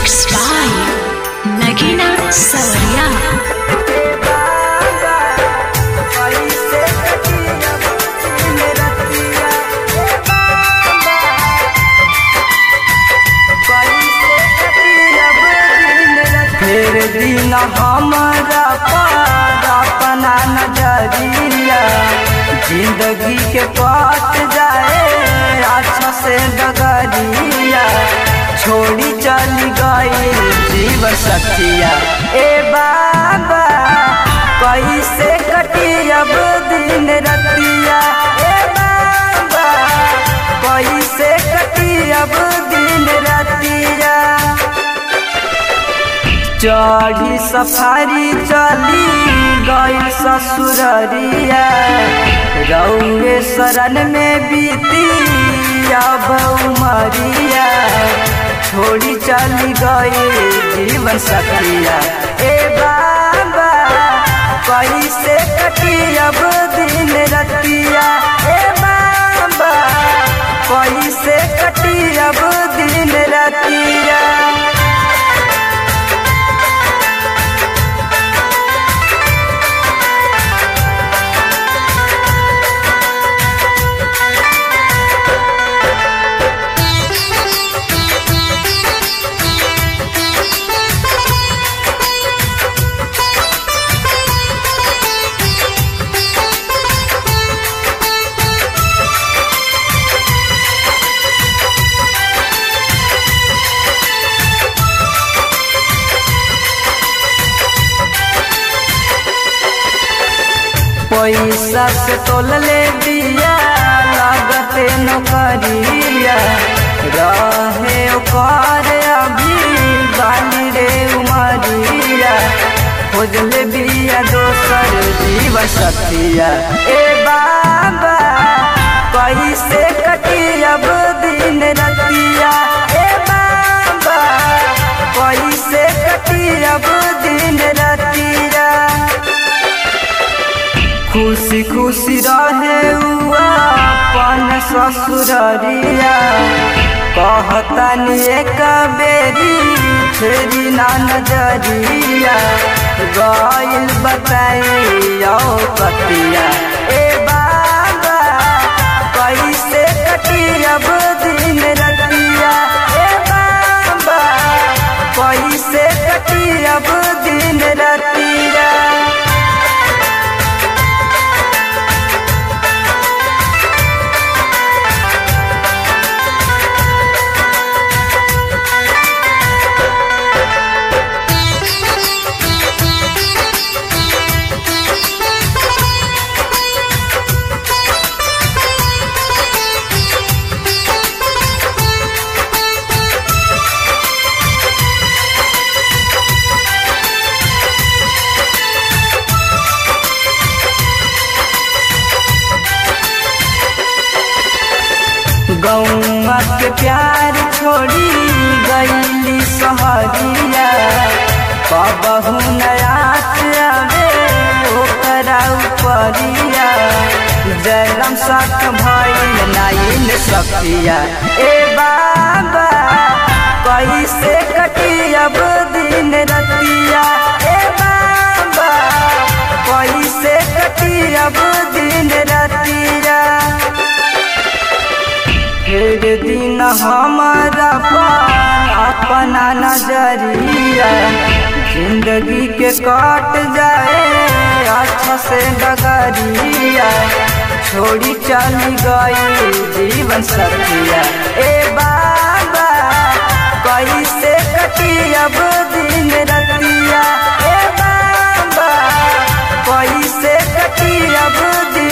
Mixed by Nagina Savaria. फेर दिन हमारा पार अपना नजरिया जिंदगी के पास जाए अच्छा से डगरिया छोड़ी चली गई जीवन सखिया ए बाबा कैसे कटी अब दिन रतिया ए बाबा कैसे कटी अब दिन रतिया चढ़ी सफारी चली गई ससुररिया रौए शरण में बीती अब उमरिया छोड़ी चली गई जीवन सखिया ए बाबा कैसे कटी अब दिन रतिया ए बाबा कैसे कटी अब दिन रतिया पैसा से तोल ले दिया लागते नौकरिया रहे ओकर अभी बाली रे उमरिया खोजले बिया दोसर जीवन सखिया ए बाबा कैसे कटी अब दिन रतिया ए बाबा कैसे कटी अब दिन रतिया खुशी खुशी रहे हुआ अपन ससुररिया कहतनी एक बेरी फेरी ना नजरिया गइल बताइयो कतिया ए बाबा कैसे कटी अब दिन रतिया ए बाबा कैसे कटी अब दिन रतिया गौवा के प्यार छोड़ी गईली सहरिया कबहू नयात आवे ओकरा उपरिया जयराम साथ भइल नाइन सखिया ए बाबा कैसे कटी अब दिन रतिया ए बाबा कैसे कटी अब दिन रतिया फिर दिन हमारा पार अपना नजरिया जिंदगी के कट जाए अच्छा से डगरिया छोड़ी चली गई जीवन सखिया ए बाबा कैसे कटी अब दिन रतिया ए बाबा कैसे कटी अब दिन